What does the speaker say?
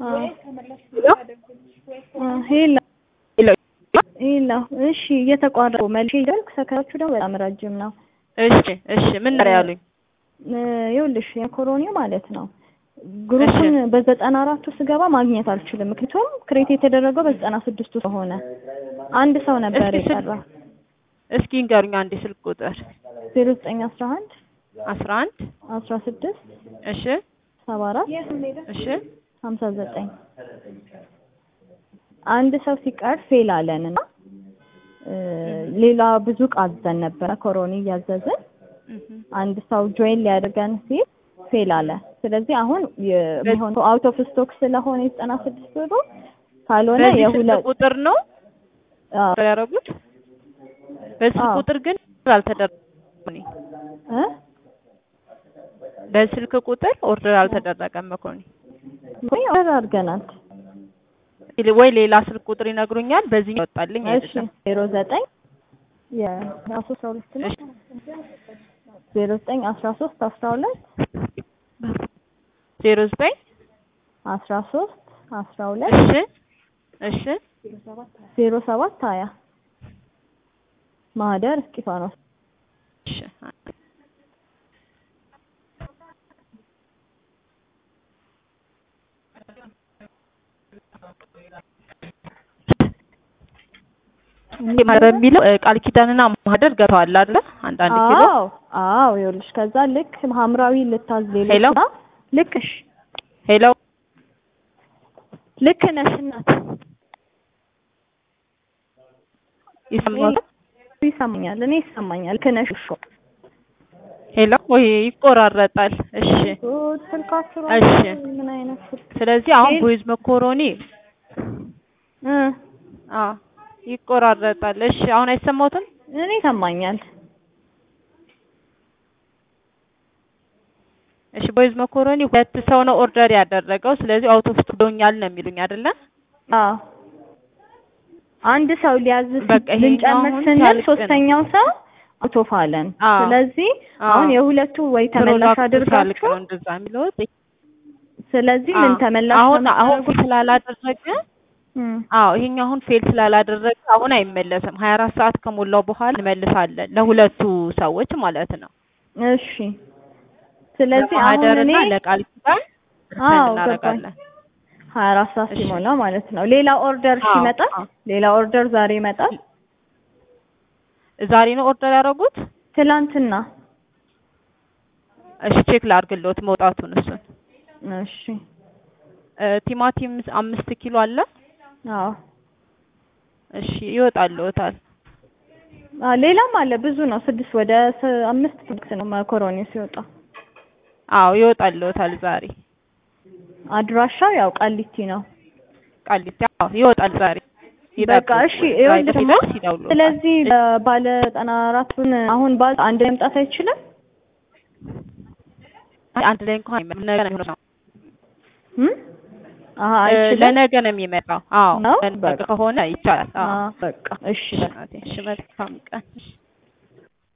ሄላ ሄላ እሺ፣ እየተቋረጡ መልሼ ይደልክ ሰከራችሁ ደግሞ በጣም ረጅም ነው። እሺ እሺ፣ ምን ነው ያሉኝ? ይኸውልሽ የኮሮኒ ማለት ነው ግሩፕን በዘጠና አራቱ ስገባ ማግኘት አልችልም። ምክንያቱም ክሬት የተደረገው በዘጠና ስድስቱ ስለሆነ አንድ ሰው ነበር እስኪ ስል- የቀረ እስኪ ንገሩኝ አንዴ ስልክ ቁጥር ዜሮ ዘጠኝ አስራ አንድ አስራ አንድ አስራ ስድስት እሺ ሰባ አራት እሺ ሀምሳ ዘጠኝ አንድ ሰው ሲቀር ፌል አለን እና እ ሌላ ብዙ እቃ አዘን ነበረ ኮሮኒ እያዘዝን እህ አንድ ሰው ጆይን ሊያደርገን ሲል ፌል አለ። ስለዚህ አሁን የሚሆነው አውት ኦፍ ስቶክ ስለሆነ የዘጠና ስድስት ብሩ ካልሆነ በዚህ ስልክ የሁለት ቁጥር ነው አዎ ያደረጉት። በስልክ አዎ። ቁጥር ግን አልተደረገም። እኔ እ በስልክ ቁጥር ኦርደር አልተደረገም መኮኒ ወይ ኦርደር አድርገናል። ወይ ሌላ ስልክ ቁጥር ይነግሩኛል። በዚህ ይወጣልኝ እሺ አይደለም። ዜሮ ዘጠኝ የራሱ አስራ ሁለት ነው እሺ ዜሮ ዘጠኝ አስራ ሶስት አስራ ሁለት ዜሮ ዘጠኝ አስራ ሶስት አስራ ሁለት እሺ እሺ ዜሮ ሰባት ሀያ ማህደር እስጢፋኖስ እሺ እንዴ በሚለው እ, ቃል ኪዳንና ማህደር ገብተዋል አይደለ? አንዳንድ ኪሎ አዎ አዎ ይኸውልሽ ከዛ ልክ ሐምራዊ ልታዝ ሌሎች ሄሎ? ጋር ልክ እሺ ሄሎ ልክ ነሽ እናት ይሰማል? ይሰማኛል እኔ ይሰማኛል ልክ ነሽ እኮ ሄሎ ወይ ይቆራረጣል። እሺ ጉድ ስልካችሁ እሺ። ራሱ ምን አይነት ስልክ ስለዚህ አሁን ሄል- ቦይዝ መኮሮኒ እ አ ይቆራረጣል። እሺ አሁን አይሰማዎትም? እኔ ይሰማኛል እሺ ቦይዝ መኮሮኒ ሁለት ሰው ነው ኦርደር ያደረገው። ስለዚህ አውቶ ኦፍ ብሎኛል ነው የሚሉኝ አይደለ? አዎ አንድ ሰው ሊያዝ በቃ ይሄኛው ልንጨምር አሁን ስንል ሲያልቅ ነው። ሶስተኛው ሰው አውቶፍ አለን። አዎ። ስለዚህ አዎ። አሁን የሁለቱ ወይ ተመላሽ ፕሮዳክቱ ሲያልቅ አድርጋችሁ ነው እንደዛ የሚለው። ስለዚህ ምን ተመላሽ አሁን ነው አሁን የምታደርጉት? ስላላደረገ እም፣ አዎ ይሄኛው አሁን ፌል ስላላደረገ አሁን አይመለስም። 24 ሰዓት ከሞላው በኋላ እንመልሳለን ለሁለቱ ሰዎች ማለት ነው። እሺ ስለዚህ አሁን እኔ ለማህደርና ለቃል ኪዳን አዎ እናደርጋለን። ሀያ አራት ሰዓት እሺ። ሲሞላ ማለት ነው። ሌላ ኦርደር አዎ፣ ይመጣል። አዎ። ሌላ ኦርደር ዛሬ ይመጣል። ዛሬ ነው ኦርደር ያደረጉት? ትላንትና እሺ ቼክ ላድርግልዎት መውጣቱን እሱን። እሺ እ፣ ቲማቲም አምስት ኪሎ አለ። አዎ እሺ ይወጣልዎታል። አ ሌላም አለ ብዙ ነው። ስድስት ወደ ስ- አምስት ፕሮዳክት ነው መኮሮኒ ሲወጣ። አዎ ይወጣልዎታል ዛሬ አድራሻው ያው ቃሊቲ ነው። ቃሊቲ። አዎ ይወጣል ዛሬ። በቃ እሺ ይኸውልህ ደግሞ ሲደርስ ይደውሉልዎታል። ስለዚህ ባለ ዘጠና አራቱን አሁን ባለ አንድ ላይ መምጣት አይችልም? አይ፣ አንድ ላይ እንኳን አይመጣም። ነገ ነው የሚሆነው። እም? አሀ እ፣ አይችልም። ለነገ ነው የሚመጣው። አዎ ነው? ለነገ በቃ። ከሆነ ይቻላል። አዎ አ በቃ እሺ እሺ፣ መልካም ቀን። እሺ